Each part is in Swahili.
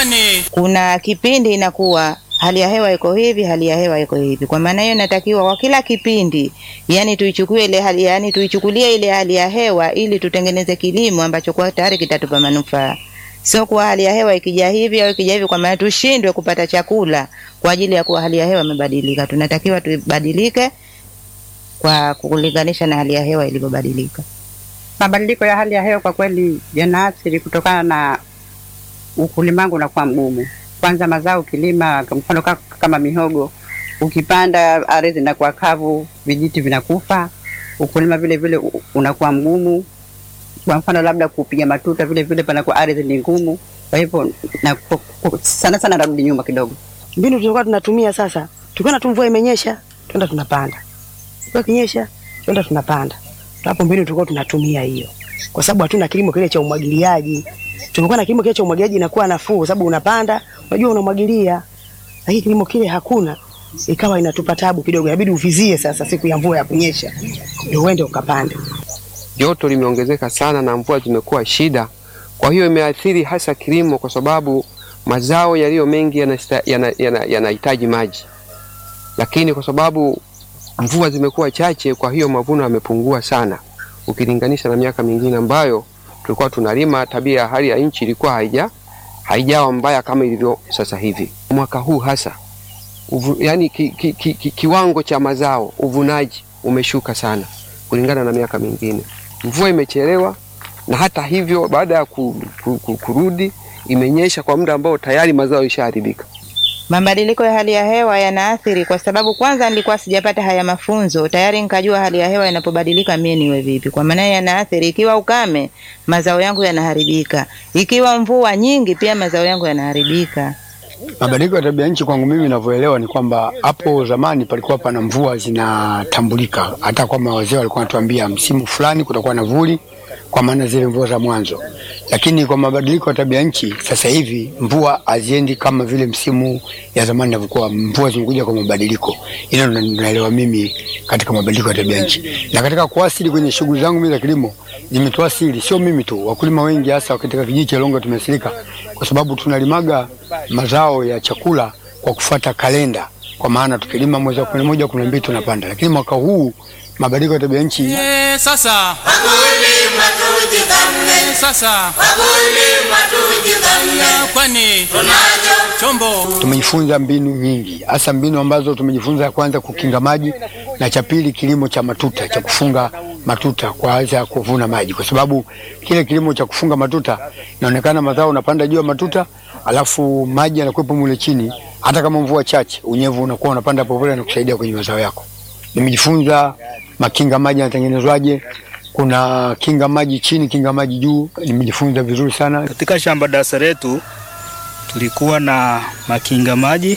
kwani kuna kipindi inakuwa hali ya hewa iko hivi, hali ya hewa iko hivi. Kwa maana hiyo, natakiwa kwa kila kipindi, yani tuichukue ile hali, yani tuichukulie ile hali ya hewa ili tutengeneze kilimo ambacho kwa tayari kitatupa manufaa, sio kuwa hali ya hewa ikija hivi au ikija hivi, kwa maana tushindwe kupata chakula kwa ajili ya kuwa hali ya hewa imebadilika. Tunatakiwa tubadilike kwa kulinganisha na hali ya hewa ilivyobadilika. Mabadiliko ya hali ya hewa kwa kweli yanaathiri kutokana na ukulima wangu unakuwa mgumu. Kwanza mazao ukilima, kwa mfano ka- kama mihogo, ukipanda ardhi inakuwa kavu, vijiti vinakufa. Ukulima vile vile u- unakuwa mgumu. Kwa mfano labda kupiga matuta, vile vile panakuwa ardhi ni ngumu. Kwa hivyo na ku- ku- sana sana narudi nyuma kidogo. mbinu tulikuwa tunatumia sasa, tukiona tu mvua imenyesha, twenda tunapanda, mvua ikinyesha, twenda tunapanda. Hapo mbinu tulikuwa tunatumia hiyo, kwa sababu hatuna kilimo kile cha umwagiliaji. Tumekuwa na kilimo kile cha umwagiliaji inakuwa nafuu, kwa sababu unapanda, unajua unamwagilia, lakini kilimo kile hakuna, ikawa inatupa tabu kidogo, inabidi uvizie sasa siku ya mvua ya kunyesha ndio uende ukapande. joto limeongezeka sana na mvua zimekuwa shida. Kwa hiyo imeathiri hasa kilimo, kwa sababu mazao yaliyo mengi yanahitaji yana, yana, yanahitaji maji, lakini kwa sababu mvua zimekuwa chache, kwa hiyo mavuno yamepungua sana ukilinganisha na miaka mingine ambayo tulikuwa tunalima. Tabia ya hali ya nchi ilikuwa haija haijawa mbaya kama ilivyo sasa hivi. Mwaka huu hasa uvu, yani ki, ki, ki, ki, kiwango cha mazao uvunaji umeshuka sana kulingana na miaka mingine. Mvua imechelewa na hata hivyo, baada ya ku, ku, ku, kurudi imenyesha kwa muda ambao tayari mazao yalishaharibika. Mabadiliko ya hali ya hewa yanaathiri kwa sababu kwanza nilikuwa sijapata haya mafunzo tayari, nikajua hali ya hewa inapobadilika mie niwe vipi. Kwa maana hiyo yanaathiri, ikiwa ukame mazao yangu yanaharibika, ikiwa mvua nyingi pia mazao yangu yanaharibika. Mabadiliko ya tabia nchi kwangu mimi ninavyoelewa ni kwamba hapo zamani palikuwa pana mvua zinatambulika, hata kwamba wazee walikuwa wanatuambia msimu fulani kutakuwa na vuli, kwa maana zile mvua za mwanzo. Lakini kwa mabadiliko ya tabia nchi sasa hivi mvua haziendi kama vile msimu ya zamani inavyokuwa. Mvua zimekuja kwa mabadiliko, hilo ndo naelewa mimi katika mabadiliko ya tabia nchi. Na katika kuasili kwenye shughuli zangu mimi za kilimo zimetuasili, sio mimi tu, wakulima wengi hasa katika kijiji cha Longo tumeathirika kwa sababu tunalimaga mazao ya chakula kwa kufuata kalenda, kwa maana tukilima mwezi wa kumi na moja kumi na mbili tunapanda, lakini mwaka huu mabadiliko ya tabia nchi Eh, sasa Wakulima tujipambe, sasa wakulima tujipambe, kwani tunacho chombo tumejifunza mbinu nyingi, hasa mbinu ambazo tumejifunza, ya kwanza kukinga maji, na cha pili kilimo cha matuta, cha kufunga matuta kwa ajili ya kuvuna maji, kwa sababu kile kilimo cha kufunga matuta inaonekana mazao unapanda juu ya matuta, alafu maji yanakuwepo mule chini, hata kama mvua chache, unyevu unakuwa unapanda polepole na kusaidia kwenye mazao yako. Nimejifunza makinga maji yanatengenezwaje, kuna kinga maji chini, kinga maji juu, nimejifunza vizuri sana. Katika shamba darasa letu tulikuwa na makinga maji,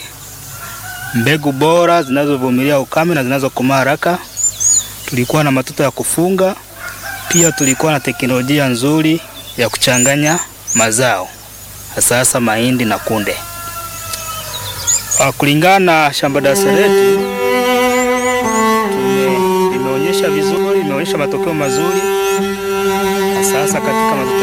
mbegu bora zinazovumilia ukame na zinazokomaa haraka. Tulikuwa na matuta ya kufunga, pia tulikuwa na teknolojia nzuri ya kuchanganya mazao, hasa hasa mahindi na kunde. Ah, Kulingana na shamba darasa letu tume- limeonyesha vizuri, limeonyesha matokeo mazuri, hasa hasa katika matuta